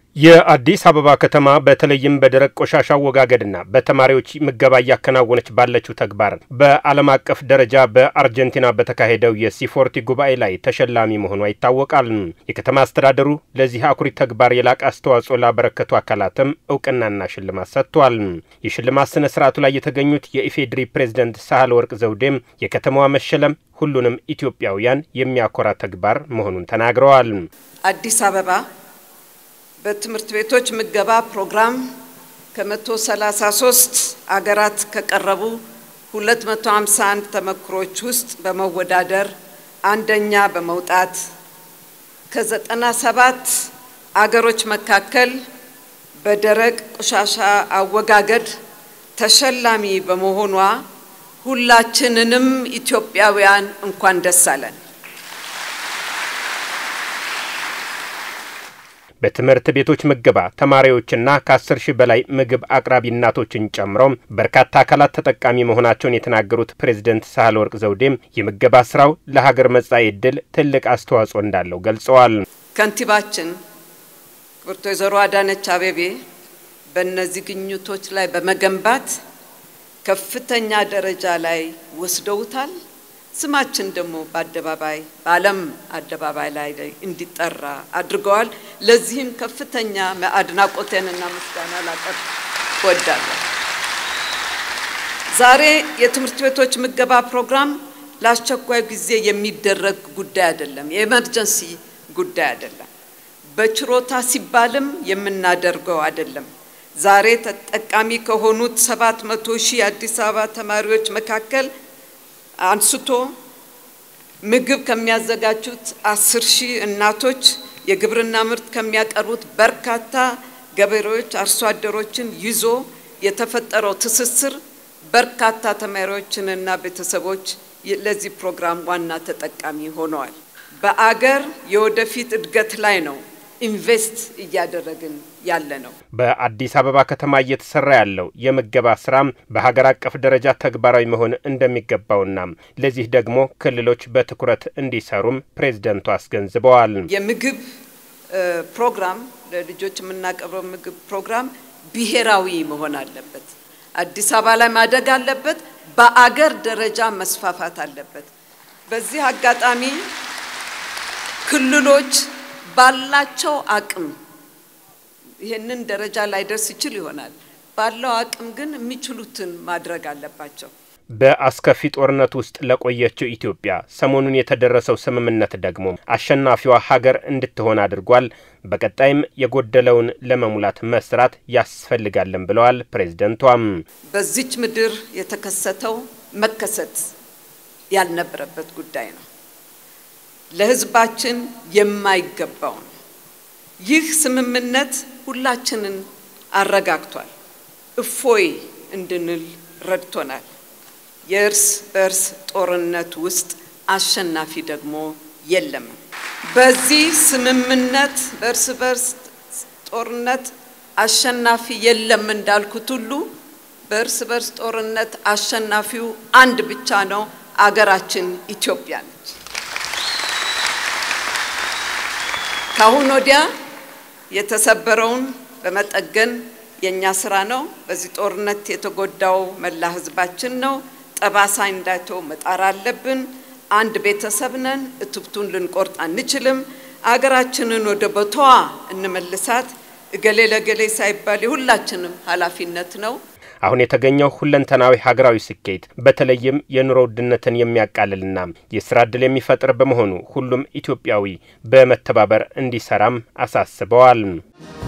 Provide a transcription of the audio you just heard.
የአዲስ አበባ ከተማ በተለይም በደረቅ ቆሻሻ አወጋገድና በተማሪዎች ምገባ እያከናወነች ባለችው ተግባር በዓለም አቀፍ ደረጃ በአርጀንቲና በተካሄደው የሲፎርቲ ጉባኤ ላይ ተሸላሚ መሆኗ ይታወቃል። የከተማ አስተዳደሩ ለዚህ አኩሪ ተግባር የላቀ አስተዋጽኦ ላበረከቱ አካላትም እውቅናና ሽልማት ሰጥቷል። የሽልማት ስነ ስርዓቱ ላይ የተገኙት የኢፌዴሪ ፕሬዝደንት ሳህለ ወርቅ ዘውዴም የከተማዋ መሸለም ሁሉንም ኢትዮጵያውያን የሚያኮራ ተግባር መሆኑን ተናግረዋል። አዲስ አበባ በትምህርት ቤቶች ምገባ ፕሮግራም ከ133 አገራት ከቀረቡ 251 ተመክሮች ውስጥ በመወዳደር አንደኛ በመውጣት ከ97 አገሮች መካከል በደረቅ ቆሻሻ አወጋገድ ተሸላሚ በመሆኗ ሁላችንንም ኢትዮጵያውያን እንኳን ደስ አለን። በትምህርት ቤቶች ምገባ ተማሪዎችና ከአስር ሺህ በላይ ምግብ አቅራቢ እናቶችን ጨምሮ በርካታ አካላት ተጠቃሚ መሆናቸውን የተናገሩት ፕሬዝደንት ሳህለ ወርቅ ዘውዴም የምገባ ስራው ለሀገር መጻኢ ዕድል ትልቅ አስተዋጽኦ እንዳለው ገልጸዋል። ከንቲባችን ክብርት ወይዘሮ አዳነች አቤቤ በእነዚህ ግኝቶች ላይ በመገንባት ከፍተኛ ደረጃ ላይ ወስደውታል። ስማችን ደግሞ በአደባባይ በዓለም አደባባይ ላይ እንዲጠራ አድርገዋል። ለዚህም ከፍተኛ አድናቆቴንና ምስጋና ላቀርብ እወዳለሁ። ዛሬ የትምህርት ቤቶች ምገባ ፕሮግራም ለአስቸኳይ ጊዜ የሚደረግ ጉዳይ አይደለም፣ የኤመርጀንሲ ጉዳይ አይደለም። በችሮታ ሲባልም የምናደርገው አይደለም። ዛሬ ተጠቃሚ ከሆኑት ሰባት መቶ ሺህ የአዲስ አበባ ተማሪዎች መካከል አንስቶ ምግብ ከሚያዘጋጁት አስር ሺህ እናቶች የግብርና ምርት ከሚያቀርቡት በርካታ ገበሬዎች፣ አርሶ አደሮችን ይዞ የተፈጠረው ትስስር በርካታ ተማሪዎችንና ቤተሰቦች ለዚህ ፕሮግራም ዋና ተጠቃሚ ሆነዋል። በአገር የወደፊት እድገት ላይ ነው ኢንቨስት እያደረግን ያለ ነው። በአዲስ አበባ ከተማ እየተሰራ ያለው የምገባ ስራም በሀገር አቀፍ ደረጃ ተግባራዊ መሆን እንደሚገባውና ለዚህ ደግሞ ክልሎች በትኩረት እንዲሰሩም ፕሬዝደንቱ አስገንዝበዋል። የምግብ ፕሮግራም ለልጆች የምናቀርበው ምግብ ፕሮግራም ብሔራዊ መሆን አለበት። አዲስ አበባ ላይ ማደግ አለበት። በአገር ደረጃ መስፋፋት አለበት። በዚህ አጋጣሚ ክልሎች ባላቸው አቅም ይህንን ደረጃ ላይ ደርስ ይችል ይሆናል። ባለው አቅም ግን የሚችሉትን ማድረግ አለባቸው። በአስከፊ ጦርነት ውስጥ ለቆየችው ኢትዮጵያ ሰሞኑን የተደረሰው ስምምነት ደግሞ አሸናፊዋ ሀገር እንድትሆን አድርጓል። በቀጣይም የጎደለውን ለመሙላት መስራት ያስፈልጋለን ብለዋል ፕሬዝደንቷም። በዚች ምድር የተከሰተው መከሰት ያልነበረበት ጉዳይ ነው። ለሕዝባችን የማይገባው ነው። ይህ ስምምነት ሁላችንን አረጋግቷል፣ እፎይ እንድንል ረድቶናል። የእርስ በእርስ ጦርነት ውስጥ አሸናፊ ደግሞ የለም። በዚህ ስምምነት በእርስ በርስ ጦርነት አሸናፊ የለም እንዳልኩት ሁሉ በእርስ በርስ ጦርነት አሸናፊው አንድ ብቻ ነው፣ አገራችን ኢትዮጵያ ነች። ከአሁን ወዲያ የተሰበረውን በመጠገን የእኛ ስራ ነው። በዚህ ጦርነት የተጎዳው መላ ህዝባችን ነው። ጠባሳ እንዳይተው መጣር አለብን። አንድ ቤተሰብ ነን። እትብቱን ልንቆርጥ አንችልም። አገራችንን ወደ ቦታዋ እንመልሳት። እገሌ ለገሌ ሳይባል የሁላችንም ኃላፊነት ነው። አሁን የተገኘው ሁለንተናዊ ሀገራዊ ስኬት በተለይም የኑሮ ውድነትን የሚያቃልልና የስራ ዕድል የሚፈጥር በመሆኑ ሁሉም ኢትዮጵያዊ በመተባበር እንዲሰራም አሳስበዋል።